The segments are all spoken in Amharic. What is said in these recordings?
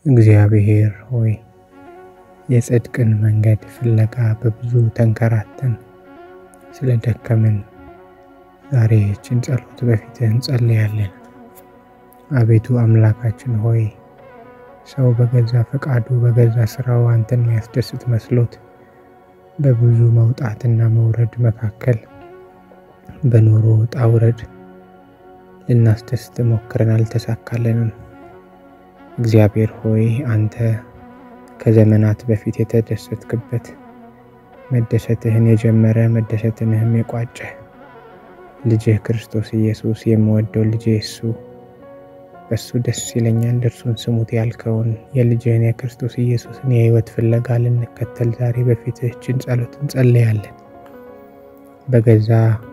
እግዚአብሔር ሆይ የጽድቅን መንገድ ፍለጋ በብዙ ተንከራተን ስለ ደከምን ዛሬ ይህችን ጸሎት በፊትህ እንጸልያለን። አቤቱ አምላካችን ሆይ ሰው በገዛ ፈቃዱ በገዛ ስራው አንተን የሚያስደስት መስሎት በብዙ መውጣትና መውረድ መካከል በኑሮ ውጣ ውረድ ልናስደስት ሞክረን አልተሳካልንም። እግዚአብሔር ሆይ አንተ ከዘመናት በፊት የተደሰትክበት መደሰትህን የጀመረ መደሰትንህም የቋጨ ልጅህ ክርስቶስ ኢየሱስ የምወደው ልጄ እሱ በሱ ደስ ይለኛል እርሱን ስሙት ያልከውን የልጅህን የክርስቶስ ኢየሱስን የሕይወት ፍለጋ ልንከተል ዛሬ በፊትህ ይህችን ጸሎት እንጸልያለን። በገዛ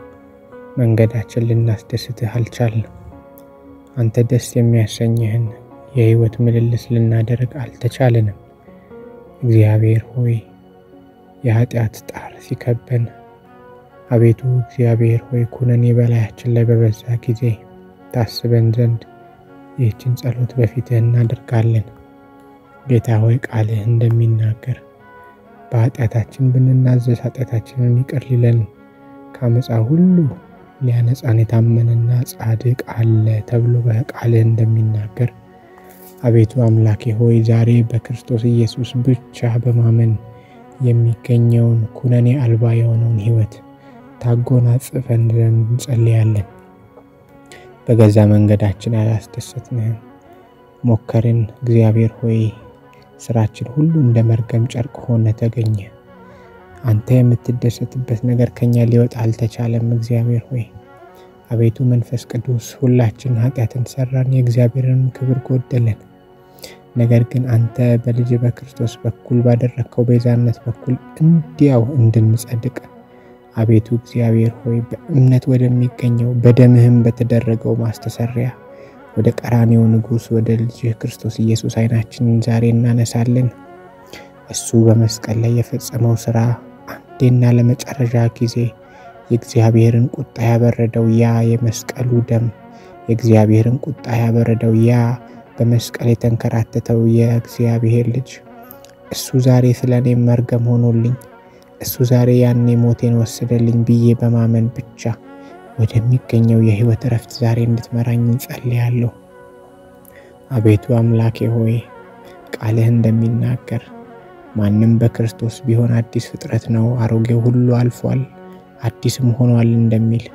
መንገዳችን ልናስደስትህ አልቻልንም። አንተ ደስ የሚያሰኝህን የሕይወት ምልልስ ልናደርግ አልተቻለንም። እግዚአብሔር ሆይ የኃጢአት ጣር ሲከበን አቤቱ እግዚአብሔር ሆይ ኩነኔ በላያችን ላይ በበዛ ጊዜ ታስበን ዘንድ ይህችን ጸሎት በፊትህ እናደርጋለን። ጌታ ሆይ ቃልህ እንደሚናገር በኃጢአታችን ብንናዘዝ ኃጢአታችንን ይቅር ሊለን ከአመፃ ሁሉ ሊያነጻን የታመነና ጻድቅ አለ ተብሎ በቃልህ እንደሚናገር አቤቱ አምላኬ ሆይ ዛሬ በክርስቶስ ኢየሱስ ብቻ በማመን የሚገኘውን ኩነኔ አልባ የሆነውን ሕይወት ታጎናጽፈን ዘንድ እንጸልያለን። በገዛ መንገዳችን ያላስደሰትንህም ሞከርን። እግዚአብሔር ሆይ ስራችን ሁሉ እንደ መርገም ጨርቅ ሆነ ተገኘ። አንተ የምትደሰትበት ነገር ከኛ ሊወጣ አልተቻለም። እግዚአብሔር ሆይ አቤቱ መንፈስ ቅዱስ ሁላችን ኃጢአትን ሰራን፣ የእግዚአብሔርን ክብር ጎደለን። ነገር ግን አንተ በልጅ በክርስቶስ በኩል ባደረግከው ቤዛነት በኩል እንዲያው እንድንጸድቅ አቤቱ እግዚአብሔር ሆይ በእምነት ወደሚገኘው በደምህም በተደረገው ማስተሰሪያ ወደ ቀራኔው ንጉሥ ወደ ልጅህ ክርስቶስ ኢየሱስ ዓይናችንን ዛሬ እናነሳለን። እሱ በመስቀል ላይ የፈጸመው ስራ አንዴና ለመጨረሻ ጊዜ የእግዚአብሔርን ቁጣ ያበረደው ያ የመስቀሉ ደም የእግዚአብሔርን ቁጣ ያበረደው ያ በመስቀል የተንከራተተው የእግዚአብሔር ልጅ እሱ ዛሬ ስለ እኔም መርገም ሆኖልኝ እሱ ዛሬ ያኔ ሞቴን ወሰደልኝ ብዬ በማመን ብቻ ወደሚገኘው የሕይወት እረፍት ዛሬ እንድትመራኝ እንጸልያለሁ። አቤቱ አምላኬ ሆይ ቃልህ እንደሚናገር ማንም በክርስቶስ ቢሆን አዲስ ፍጥረት ነው፣ አሮጌው ሁሉ አልፏል፣ አዲስም ሆኗል እንደሚል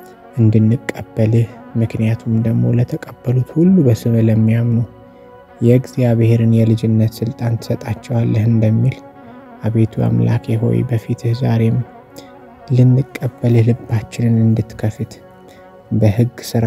እንድንቀበልህ ምክንያቱም ደግሞ ለተቀበሉት ሁሉ በስምህ ለሚያምኑ የእግዚአብሔርን የልጅነት ስልጣን ትሰጣቸዋለህ እንደሚል አቤቱ አምላኬ ሆይ በፊትህ ዛሬም ልንቀበልህ ልባችንን እንድትከፍት በሕግ ስራ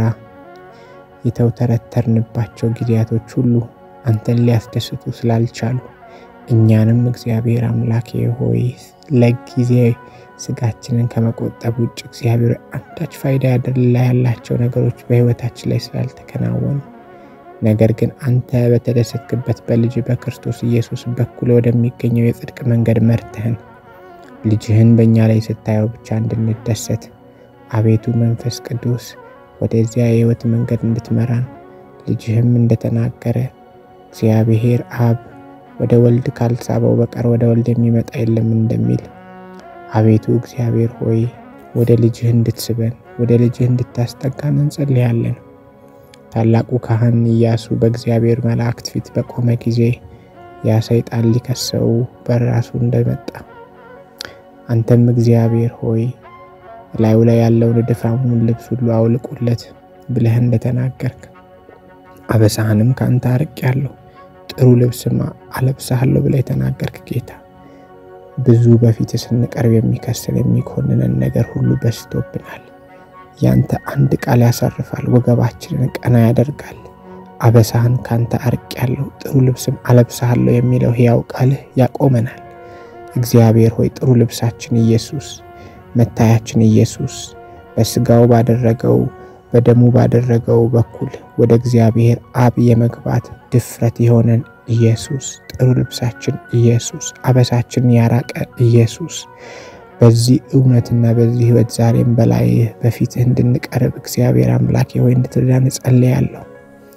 የተውተረተርንባቸው ጊዜያቶች ሁሉ አንተን ሊያስደስቱ ስላልቻሉ እኛንም እግዚአብሔር አምላኬ ሆይ ለጊዜ ስጋችንን ከመቆጠብ ውጭ እግዚአብሔር አንዳች ፋይዳ ያደላ ያላቸው ነገሮች በሕይወታችን ላይ ስላልተከናወኑ ነገር ግን አንተ በተደሰትክበት በልጅ በክርስቶስ ኢየሱስ በኩል ወደሚገኘው የጽድቅ መንገድ መርተህን ልጅህን በእኛ ላይ ስታየው ብቻ እንድንደሰት አቤቱ መንፈስ ቅዱስ ወደዚያ የሕይወት መንገድ እንድትመራን ልጅህም እንደተናገረ እግዚአብሔር አብ ወደ ወልድ ካልሳበው በቀር ወደ ወልድ የሚመጣ የለም እንደሚል አቤቱ እግዚአብሔር ሆይ ወደ ልጅህ እንድትስበን ወደ ልጅህ እንድታስጠጋን እንጸልያለን። ታላቁ ካህን ኢያሱ በእግዚአብሔር መላእክት ፊት በቆመ ጊዜ ያ ሰይጣን ሊከሰው በራሱ እንደመጣ አንተም እግዚአብሔር ሆይ ላዩ ላይ ያለውን ድፋሙን ልብስ ሁሉ አውልቁለት ብለህ እንደተናገርክ አበሳህንም ከአንተ አርቄአለሁ ጥሩ ልብስም አለብስሃለሁ ብለህ የተናገርክ ጌታ ብዙ በፊት ስንቀርብ የሚከስን የሚኮንነን ነገር ሁሉ በዝቶብናል። ያንተ አንድ ቃል ያሳርፋል፣ ወገባችንን ቀና ያደርጋል። አበሳህን ካንተ አርቄአለሁ ጥሩ ልብስም አለብስሃለሁ የሚለው ሕያው ቃልህ ያቆመናል። እግዚአብሔር ሆይ ጥሩ ልብሳችን ኢየሱስ፣ መታያችን ኢየሱስ በስጋው ባደረገው በደሙ ባደረገው በኩል ወደ እግዚአብሔር አብ የመግባት ድፍረት የሆነን ኢየሱስ ጥሩ ልብሳችን ኢየሱስ አበሳችን ያራቀ ኢየሱስ በዚህ እውነትና በዚህ ሕይወት ዛሬም በላይ በፊትህ እንድንቀርብ እግዚአብሔር አምላኬ ሆይ እንድትረዳን እጸልያለሁ።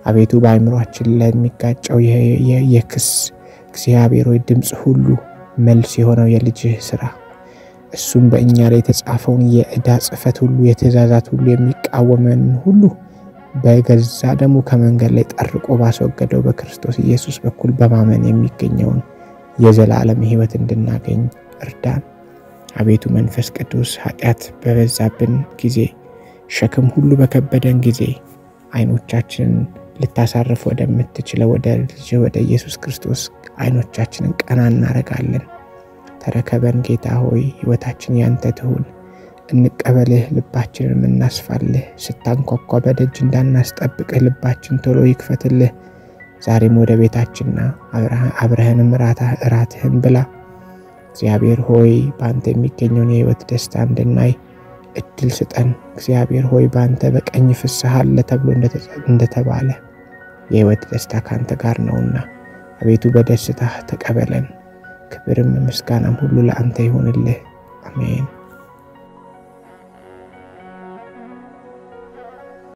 አቤቱ በአእምሯችን ላይ የሚጋጨው የክስ እግዚአብሔር ሆይ ድምፅ ሁሉ መልስ የሆነው የልጅህ ስራ እሱም በእኛ ላይ የተጻፈውን የዕዳ ጽሕፈት ሁሉ የትእዛዛት ሁሉ የሚቃወመን ሁሉ በገዛ ደግሞ ከመንገድ ላይ ጠርቆ ባስወገደው በክርስቶስ ኢየሱስ በኩል በማመን የሚገኘውን የዘላለም ሕይወት እንድናገኝ እርዳን። አቤቱ መንፈስ ቅዱስ ኃጢአት በበዛብን ጊዜ፣ ሸክም ሁሉ በከበደን ጊዜ አይኖቻችንን ልታሳርፍ ወደምትችለው ወደ ልጅ ወደ ኢየሱስ ክርስቶስ አይኖቻችንን ቀና እናደርጋለን። ተረከበን ጌታ ሆይ ሕይወታችን ያንተ ትሁን። እንቀበልህ፣ ልባችንን እናስፋልህ። ስታንኳኳ በደጅ እንዳናስጠብቅህ ልባችን ቶሎ ይክፈትልህ። ዛሬም ወደ ቤታችንና አብረህንም እራትህን ብላ። እግዚአብሔር ሆይ በአንተ የሚገኘውን የሕይወት ደስታ እንድናይ እድል ስጠን። እግዚአብሔር ሆይ በአንተ በቀኝ ፍስሐ አለ ተብሎ እንደተባለ የሕይወት ደስታ ከአንተ ጋር ነውና አቤቱ በደስታ ተቀበለን። ክብርም ምስጋናም ሁሉ ለአንተ ይሆንልህ። አሜን።